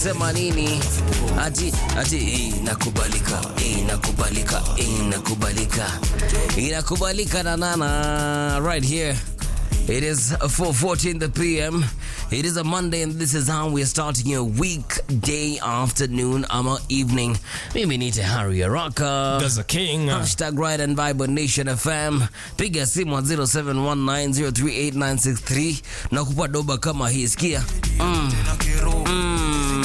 sema nini ati ati inakubalika inakubalika inakubalika inakubalika na nana right here it is 4:40 in the pm it is a monday and this is how we are starting your weekday afternoon ama evening mimi nite harry araka Gaza King. Hashtag Ride and Vibe on Nation FM. Piga simu 0719038963 na kupa doba kama hii. Sikia. Mm. Mm.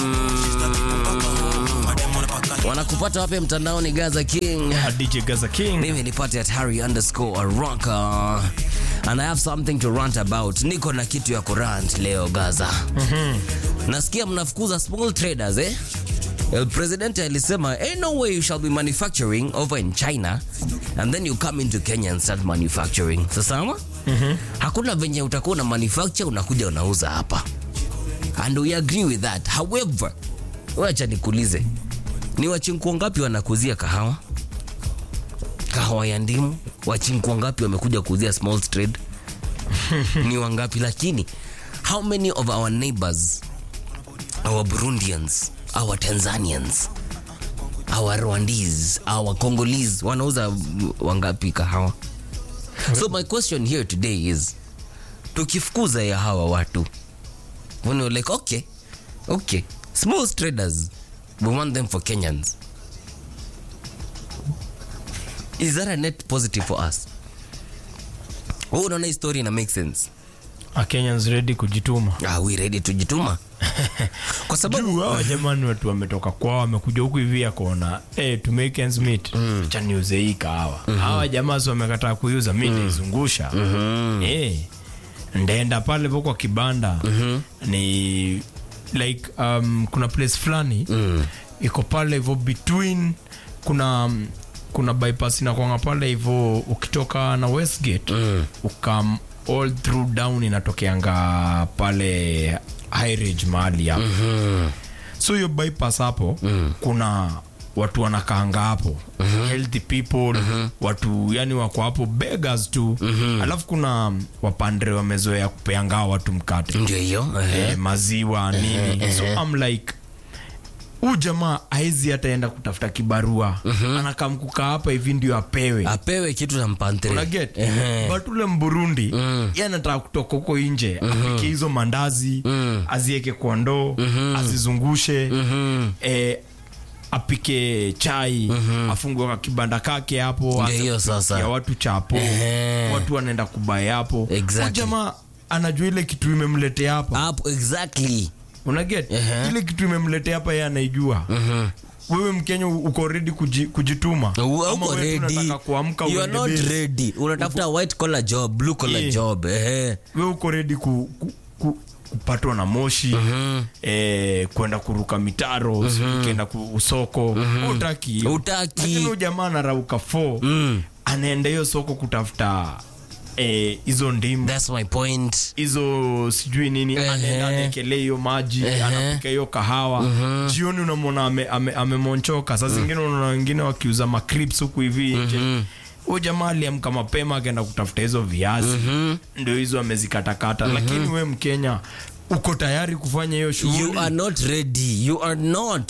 Wanakupata wapi mtandaoni Gaza King? DJ Gaza King. Mimi nipate at Harry underscore Araka. And I have something to rant about. Niko na kitu ya kurant leo Gaza. Nasikia mnafukuza small traders eh? El President alisema ain't no way you shall be manufacturing over in China and then you come into Kenya and start manufacturing. Sasa hakuna venye utakuwa na manufacture unakuja unauza hapa. And we agree with that. However, wacha nikuulize. Ni wachinkuo ngapi wanakuzia kahawa? Kahawa ya ndimu? Wachinkuo ngapi wamekuja kuuzia small trade? Ni wangapi lakini how many of our neighbors our Burundians, our Tanzanians, our Rwandese, our Congolese wanauza wangapi kahawa? So my question here today is tukifukuza ya hawa watu when we're like okay, okay, small traders we want them for Kenyans. Is that a net positive for us? Wewe unaona hii story ina make sense? A Kenyans ready kujituma. Are we ready tujituma? Kwa sababu Juu hawa jamani watu wametoka kwao wamekuja huku hivi akaona eh to make ends meet. Acha niuze hii kahawa. Hawa jamaa si wamekataa kuiuza mimi naizungusha. Eh. Ndaenda pale kwa kibanda. Ni like um, kuna place fulani iko pale hivyo between kuna kuna bypass inakwanga pale hivyo ukitoka na Westgate ukam all through down inatokeanga pale high ridge mahali hapo so hiyo bypass hapo kuna watu wanakaanga hapo healthy people watu yani wako hapo beggars tu alafu kuna wapandre wamezoea kupeanga hao watu mkate ndio hiyo. ehe. eh, maziwa nini so I'm like huu jamaa aezi hataenda kutafuta kibarua anakaa mkuka hapa hivi ndio apewe Apewe kitu na mpantre. unaget Ehe. but ule mburundi ye anataka kutoka huko nje apike hizo mandazi azieke kwa ndoo azizungushe eh, apike chai afungue ka kibanda kake hapo aanze hiyo kupikia sasa. watu chapo Ehe. watu wanaenda kubae hapo Exactly. Huyu jamaa anajua ile kitu imemletea hapa Hapo exactly. unaget Ehe. ile kitu imemletea hapa ye anaijua wewe mkenya uko redi kuji, kujituma Uwe Ama uko wewe tu ready. unataka kuamka You are uende not base? ready. Unatafuta white collar job, blue collar Yeah. job. Ehe. we uko redi ku, ku, ku, kupatwa na moshi eh, kwenda kuruka mitaro mm ukienda ku- usoko utaki hiyo. Utaki. lakini huyu jamaa anarauka fo anaenda hiyo soko kutafuta eh, hizo ndimu That's my point. hizo sijui nini Ehe. anaenda anaekelea hiyo maji Ehe. anapika hiyo kahawa jioni unamwona amemonchoka ame, amemonchoka. saa zingine unaona wengine wakiuza macrips huku hivi nje huyu jamaa aliamka mapema akaenda kutafuta hizo viazi ndio hizo amezikatakata lakini we mkenya uko tayari kufanya hiyo You shughuli are not ready. You are not.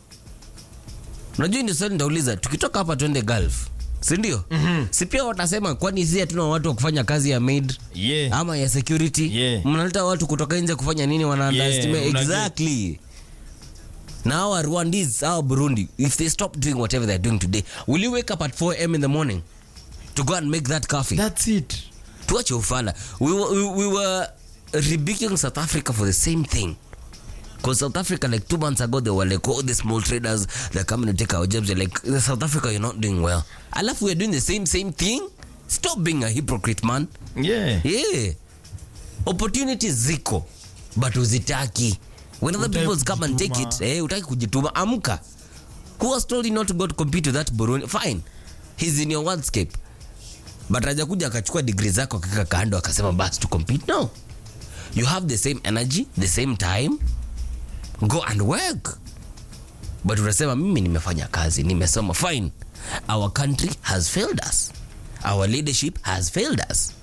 Unajua ndio swali ndauliza. Tukitoka hapa twende Gulf. Si ndio? Si pia watasema kwani sisi hatuna watu wa kufanya kazi ya maid yeah. ama ya security? Yeah. Mnaleta watu kutoka nje kufanya nini wana Yeah, underestimate unajua- exactly. Now our Rwandese, our Burundi, if they stop doing whatever they're doing today, will you wake up at 4 a.m. in the morning to go and make that coffee? That's it tuache ufala we were, we, we were rebuking south africa for the same thing because south africa like two months ago they were like oh the small traders they're coming to take our jobs they're like south africa you're not doing well alafu we're doing the same same thing stop being a hypocrite man yeah. yeah opportunities ziko but uzitaki when other Utaki people come and take it kujituma. eh, utaki kujituma amka who has told you not to go to compete with that Burundi fine he's in your worldscape but hajakuja akachukua degree zako akaka kando akasema basi to compete no you have the same energy the same time go and work but unasema mimi nimefanya kazi nimesoma fine our country has failed us our leadership has failed us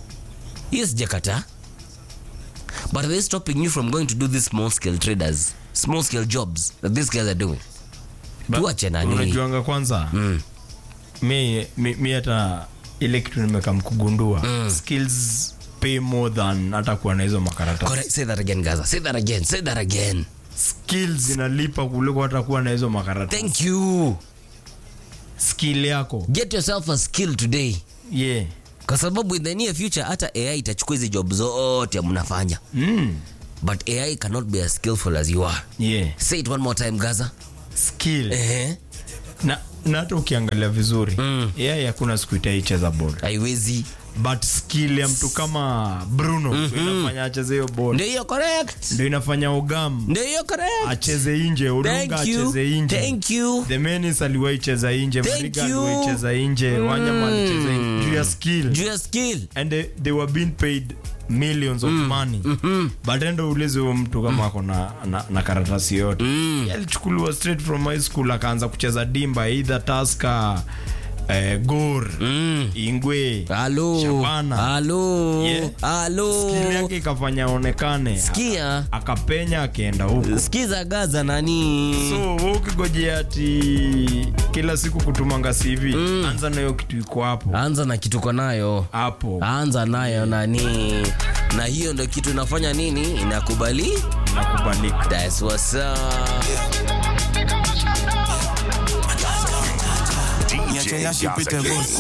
hiyo sijakataa but are they stopping you from going to do these small scale traders small scale jobs that these guys are doing tuache nani unajuanga kwanza Mm. mi mi- mi hata ile kitu nimekam kugundua skills pay more than hata kuwa na hizo makaratasi Correct. say that again gaza say that again say that again skills zinalipa kuliko hata kuwa na hizo makaratasi thank you skill yako get yourself a skill today yeah kwa sababu in the near future hata ai itachukua hizi job zote mnafanya mm. but ai cannot be as skillful as you are yeah say it one more time gaza skill ehe na na hata ukiangalia vizuri Mm. yeye hakuna siku itaicheza bol haiwezi but skill ya mtu kama bruno mm-hmm. inafanya acheze hiyo bol ndio hiyo correct ndio inafanya ogam ndio hiyo correct acheze inje udunga thank you acheze inje thank you the menis aliwaicheza inje Thank mariga you. aliwaicheza inje wanyama alicheza inje juu ya skill juu ya skill and they, they were being paid millions of money but endo ulezi huyo mtu kama ako na, na, na karatasi yote Mm. alichukuliwa straight from high school akaanza kucheza dimba either taska eh, gor Mm. ingwe halo Shabana. halo Yeah. halo skill yake ikafanya aonekane Sikia. Aka- akapenya akaenda huko skiza gaza nani so we ukigojea ati kila siku kutumanga cv anza nayo kitu iko hapo anza na kitu kwa nayo hapo anza nayo nani na hiyo ndo kitu inafanya nini inakubali nakubalika That's what's up. DJ Gaza King.